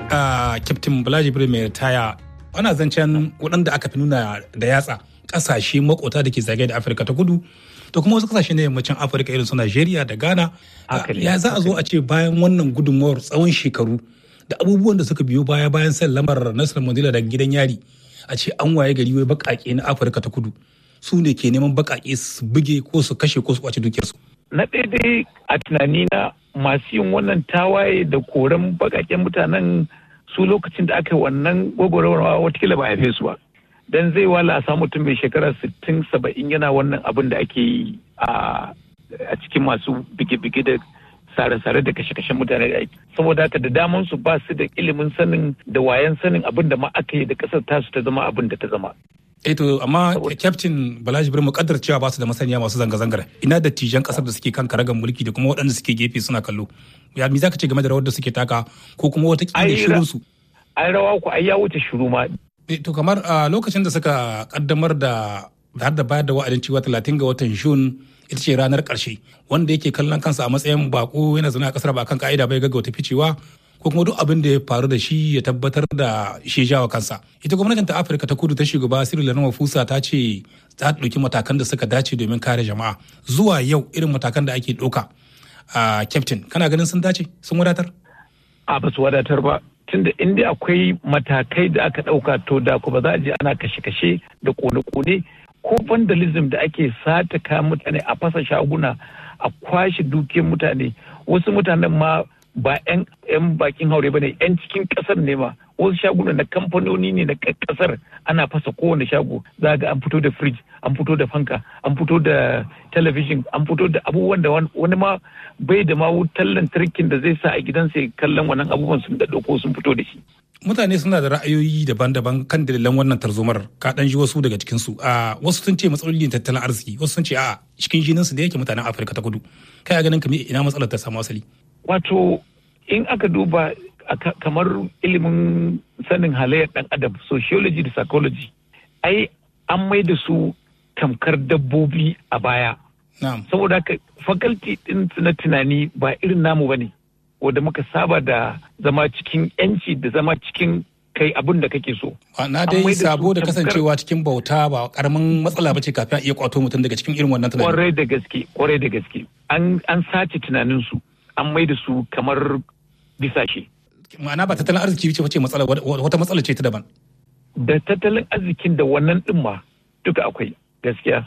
Captain Balaji mai ritaya ana zancen waɗanda aka fi nuna da yatsa ƙasashe makota da ke zagaye da Afirka ta kudu da kuma wasu ƙasashe na yammacin Afirka irin su Najeriya da Ghana. Ya za a zo a ce bayan wannan gudunmawar tsawon shekaru da abubuwan da suka biyo baya bayan sallamar Nelson Mandela daga gidan yari a ce an waye gari wai baƙaƙe na Afirka ta kudu su ne ke neman baƙaƙe su buge ko su kashe ko su kwace dukiyarsu. Na daidai a tunanina masu yin wannan tawaye da koren baƙaƙen mutanen su lokacin da aka yi wannan gwagwarwa watakila ba haife su ba. Dan zai wala a samu mutum mai shekara sittin saba'in yana wannan abin da ake yi a cikin masu bige-bige da sare-sare da kashe-kashen mutane da aiki saboda haka da daman su ba su da ilimin sanin da wayan sanin abin da ma aka yi da kasar tasu ta zama abin da ta zama eh to amma captain balaji birma kaddar cewa ba su da masaniya masu zanga-zangar ina da tijan kasar da suke kan karagan mulki da kuma waɗanda suke gefe suna kallo ya mi zaka ce game da rawar da suke taka ko kuma wata kila shirin su ai rawa ku ai ya wuce shiru ma to kamar a lokacin da suka kaddamar da har da bayar da wa'adin cewa 30 ga watan Jun ita ce ranar ƙarshe wanda yake kallon kansa a matsayin bako yana zaune a kasar ba kan ka'ida bai gaggauta ficewa ko kuma duk abin da ya faru da shi ya tabbatar da shi jawa kansa ita gwamnatin ta afirka ta kudu ta shugaba cyril ramaphosa ta ce ta ɗauki matakan da suka dace domin kare jama'a zuwa yau irin matakan da ake ɗauka a captain kana ganin sun dace sun wadatar a ba su wadatar ba tunda inda akwai matakai da aka ɗauka to da ku ba za a je ana kashe-kashe da kone-kone ko vandalism da ake sata kayan mutane a fasa shaguna a kwashe dukiyar mutane wasu mutanen ma ba 'yan bakin haure ba ne 'yan cikin kasar ne ma wasu shaguna na kamfanoni ne na kasar ana fasa kowane shago za ga an fito da fridge an fito da fanka an fito da talabijin an fito da abubuwan da wani ma bai da ma wutar lantarkin da zai sa a gidansa kallon wannan abubuwan sun da ko sun fito da shi mutane suna da ra'ayoyi daban-daban kan dalilan wannan tarzomar ka dan ji wasu daga cikin su a wasu sun ce matsalolin tattalin arziki wasu sun ce a cikin jinin su da yake mutanen Afirka ta Kudu kai ganin kamar ina matsalar ta samu asali wato in aka duba kamar ilimin sanin halayyar dan adam sociology da psychology ai an mai da su tamkar dabbobi a baya saboda haka faculty din na tunani ba irin namu bane wanda muka saba da zama cikin yanci da zama cikin kai abin da kake so. Na dai sabo da kasancewa cikin bauta ba karamin matsala ba ce kafin a iya kwato mutum daga cikin irin wannan tunani. Kwarai da gaske, kwarai da gaske. An sace tunaninsu, an mai da su kamar bisashe. Ma'ana ba tattalin arziki ce wace matsala wata matsala ce ta daban. Da tattalin arzikin da wannan din ma duka akwai gaskiya.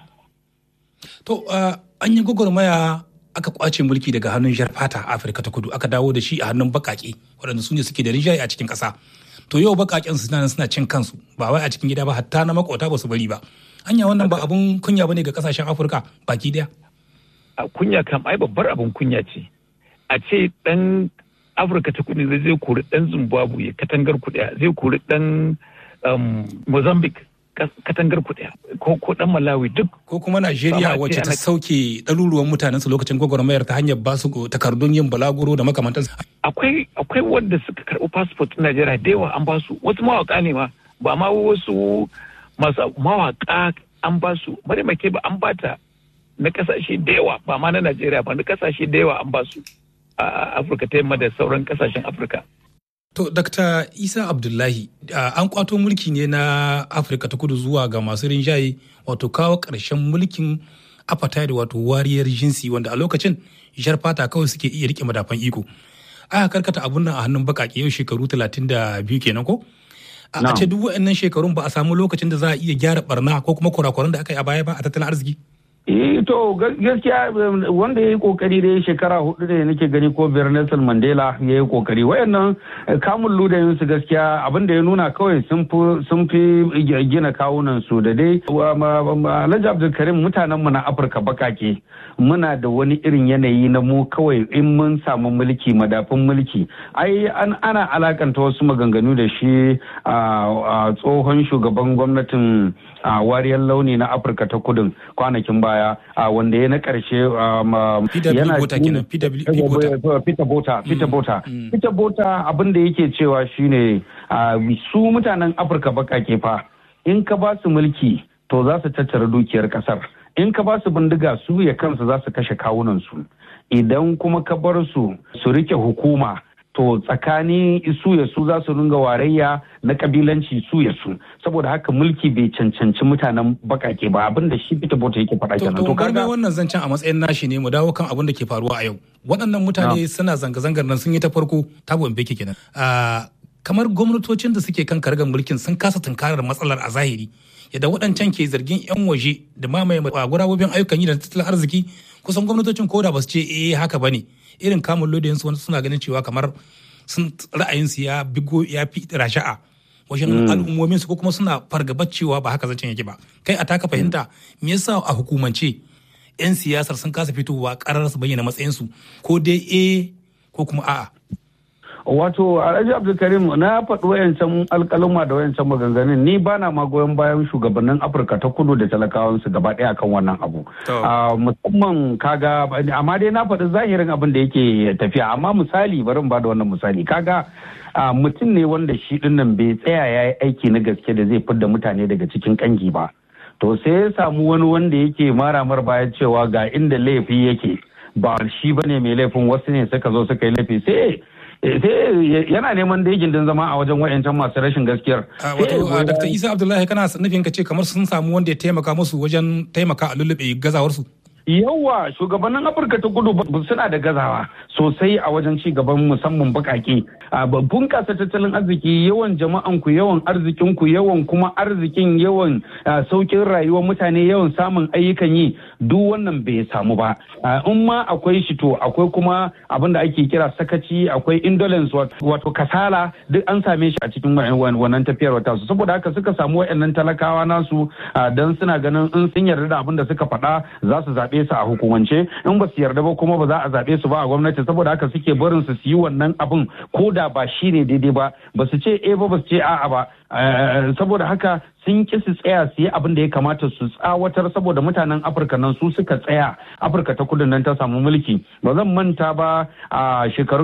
To an yi gwagwarmaya aka kwace mulki daga hannun jar fata a afirka ta kudu aka dawo da shi a hannun bakake waɗanda su ne suke da rinjaye a cikin ƙasa to yau bakaken su suna suna cin kansu ba wai a cikin gida ba hatta na makota ba su bari ba anya wannan ba abun kunya bane ga kasashen afirka baki daya a kunya kam ai babbar abun kunya ce a ce dan afirka ta kudu zai kori dan zimbabwe katangar kuɗi zai kori dan mozambique katangar kuɗi ko dan malawi duk ko kuma najeriya wacce ta sauke ɗaruruwan mutanen su lokacin gwagwarmayar ta hanyar basu takardun yin balaguro da makamantan akwai akwai wanda suka karɓi passport na najeriya da yawa an basu wasu mawaka ne ma ba ma wasu masu mawaka an basu bari make ba an bata na kasashe da yawa ba ma na najeriya ba na kasashe da yawa an basu a afirka ta yamma da sauran kasashen afirka To, Dr. Isa Abdullahi, uh, an kwato mulki ne na Afirka ta kudu zuwa ga masu rinjaye wato kawo ƙarshen mulkin apartheid wato wariyar jinsi wanda a lokacin jar fata kawai suke iya rike madafan iko. Aka karkata abun nan a hannun baƙaƙe yau shekaru talatin da biyu kenan ko? A ce duk waɗannan shekarun ba a samu lokacin da za a iya gyara barna ko kuma kurakuran da aka yi a baya ba a tattalin arziki? Eh to gaskiya wanda ya yi kokari da shekara hudu da nake gani ko biyar Nelson Mandela ya yi kokari wayannan kamun ludayin su gaskiya abin da ya nuna kawai sun fi gina kawunan su da dai Alhaji Abdulkarim mutanen mu na Afirka bakake muna da wani irin yanayi na mu kawai in mun samu mulki madafin mulki ai an ana alakanta wasu maganganu da shi a tsohon shugaban gwamnatin wariyar launi na Afirka ta kudin kwanakin baya baya wanda ya na karshe yana Peter Bota Peter Bota Peter Bota abin da yake cewa shine su mutanen Afirka bakake fa in ka ba su mulki to za su tattara dukiyar kasar in ka ba su bindiga su ya kansu za su kashe kawunan su idan kuma ka bar su su rike hukuma to tsakani su ya su za su ringa warayya na kabilanci su ya su saboda haka mulki bai cancanci mutanen bakake ba abin da shi Peter Bota yake faɗa kenan to kaga wannan zancen a matsayin nashi ne mu dawo kan abin da ke faruwa a yau waɗannan mutane suna zanga-zangar nan sun yi ta farko tabo beke kenan kamar gwamnatocin da suke kan kargar mulkin sun kasa tunkarar matsalar a zahiri yadda waɗancan ke zargin 'yan waje da mamaye gurabobin ayyukan yi da tattalin arziki kusan gwamnatocin koda ba su ce eh haka ba ne irin kamun lodin su suna ganin cewa kamar sun ra'ayinsu ya bigo ya fi rasha'a wajen al'ummomin su ko kuma suna fargabar cewa ba haka zancen yake ba kai a taka fahimta me yasa a hukumance 'yan siyasar sun kasa fitowa karar su bayyana matsayinsu ko dai eh ko kuma a'a wato alhaji abdulkarim na faɗi wayancan alƙaluma da wayancan maganganun ni ba na ma goyon bayan shugabannin afirka ta kudu da talakawansu gaba ɗaya kan wannan abu musamman kaga amma dai na faɗi zahirin abin da yake tafiya amma misali bari ba da wannan misali kaga mutum ne wanda shi dinnan bai tsaya ya yi aiki na gaske da zai fidda mutane daga cikin kangi ba to sai ya samu wani wanda yake maramar bayan cewa ga inda laifi yake ba shi bane mai laifin wasu ne suka zo suka yi laifi sai sai yana neman da gindin zama a wajen wayancan masu rashin gaskiyar. Wato, Dr. Isa Abdullahi kana nufin ka ce kamar sun samu wanda ya taimaka musu wajen taimaka a lullube gazawarsu? Yawwa shugabannin Afirka ta kudu suna da gazawa sosai a wajen ci gaban musamman bakake. Bunƙasa tattalin arziki yawan jama'an ku yawan arzikin ku yawan kuma arzikin yawan saukin rayuwar mutane yawan samun ayyukan yi duk wannan bai samu ba. In ma akwai shi to akwai kuma abin da ake kira sakaci akwai indolence wato kasala duk an same shi a cikin wannan tafiyar wata su saboda haka suka samu wayannan talakawa nasu dan suna ganin in sun yarda da abin da suka faɗa za su zaɓe su a hukumance in ba su yarda ba kuma ba za a zaɓe su ba a gwamnati saboda haka suke barin su yi wannan abin ko da ba shi ne daidai ba ba su ce eh ba ba su ce a'a ba saboda haka sun ki su tsaya su yi abin da ya kamata su tsawatar saboda mutanen afirka nan su suka tsaya afirka ta kudu nan ta samu mulki ba zan manta ba a shekarun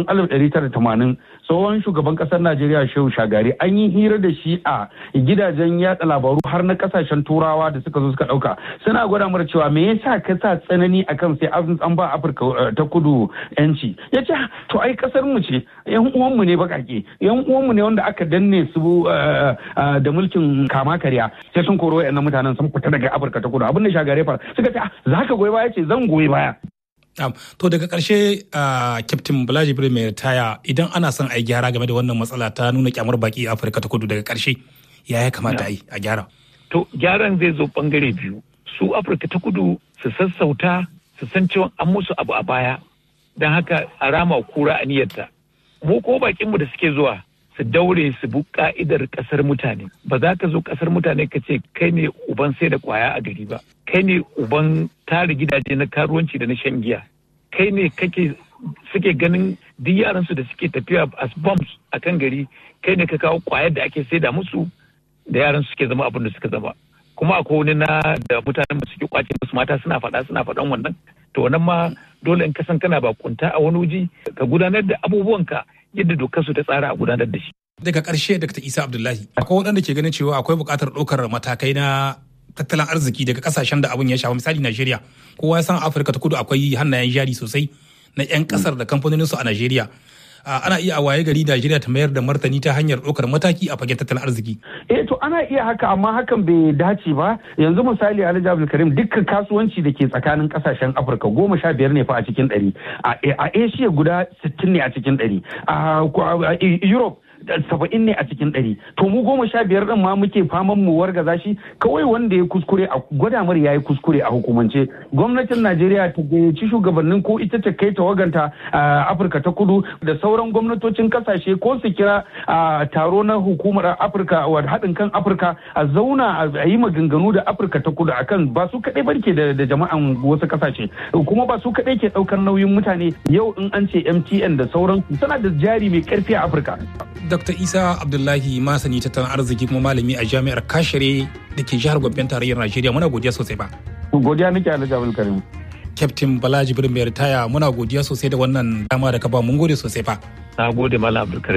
1980 tsohon shugaban kasar najeriya shehu shagari an yi hira da shi a gidajen yada labaru har na kasashen turawa da suka zo suka dauka suna gwada mara cewa me yasa ka sa tsanani akan sai an ba afirka ta kudu yanci ya ce to ai kasar mu ce yan uwanmu ne bakake yan uwanmu ne wanda aka danne su da mulkin kama karya sai sun koro wayannan mutanen sun fita daga afirka ta kudu abin da shagare fara suka ce za ka goyi baya ce zan goyi baya to daga karshe captain balaji jibril mai ritaya idan ana son a yi gyara game da wannan matsala ta nuna kyamar baki a afirka ta kudu daga karshe ya ya kamata a yi a gyara to gyaran zai zo bangare biyu su afirka ta kudu su sassauta su san cewa an musu abu a baya don haka a rama kura a niyyarta mu ko bakinmu da suke zuwa su daure su bi ka'idar kasar mutane ba za ka zo kasar mutane ka ce kai ne uban sai da kwaya a gari ba kai ne uban tare gidaje na karuwanci da na shan giya kai ne kake suke ganin duk yaran su da suke tafiya as bombs a kan gari kai ne ka kawo kwayar da ake saida musu da yaran suke zama abin da suka zama kuma akwai wani na da mutanen suke kwace musu mata suna faɗa suna faɗan wannan to wannan ma dole in kasan kana bakunta a wani waje ka gudanar da abubuwanka yadda dokar su ta tsara a gudanar da shi. Daga ƙarshe Dr. Isa Abdullahi, akwai waɗanda ke ganin cewa akwai buƙatar ɗaukar matakai na tattalin arziki daga ƙasashen da abin ya shafa misali Najeriya. Kowa ya san Afirka ta kudu akwai hannayen jari sosai na 'yan ƙasar da kamfanoninsu a Najeriya. ana iya a waye gari Najeriya ta mayar da martani ta hanyar ɗaukar mataki a fagen tattalin arziki. Eh to ana iya haka amma hakan bai dace ba yanzu misali Alhaji Abdulkarim dukkan kasuwanci da ke tsakanin kasashen Afirka goma sha biyar ne fa a cikin ɗari a Asia guda sittin ne a cikin ɗari a Europe saba'in ne a cikin ɗari to mu goma sha biyar ɗin ma muke faman mu wargaza shi kawai wanda ya kuskure a gwada mara ya yi kuskure a hukumance gwamnatin najeriya ta gayyaci shugabannin ko ita ta kai tawaganta a afirka ta kudu da sauran gwamnatocin kasashe ko su kira taro na hukumar afirka wa haɗin kan afirka a zauna a yi maganganu da afirka ta kudu akan ba su kaɗai barke da jama'an wasu kasashe kuma ba su kaɗai ke ɗaukar nauyin mutane yau in an ce mtn da sauran suna da jari mai ƙarfi a afirka Dr. Isa Abdullahi masani tattalin arziki kuma malami a jami'ar Kashere da ke jihar Gombe tarayyar Najeriya muna godiya sosai ba. Godiya nake Alhaji Abdul Karim. Captain Balaji Birnin mai ritaya muna godiya sosai da wannan dama da ka ba mun gode sosai fa. Na gode Malam Abdul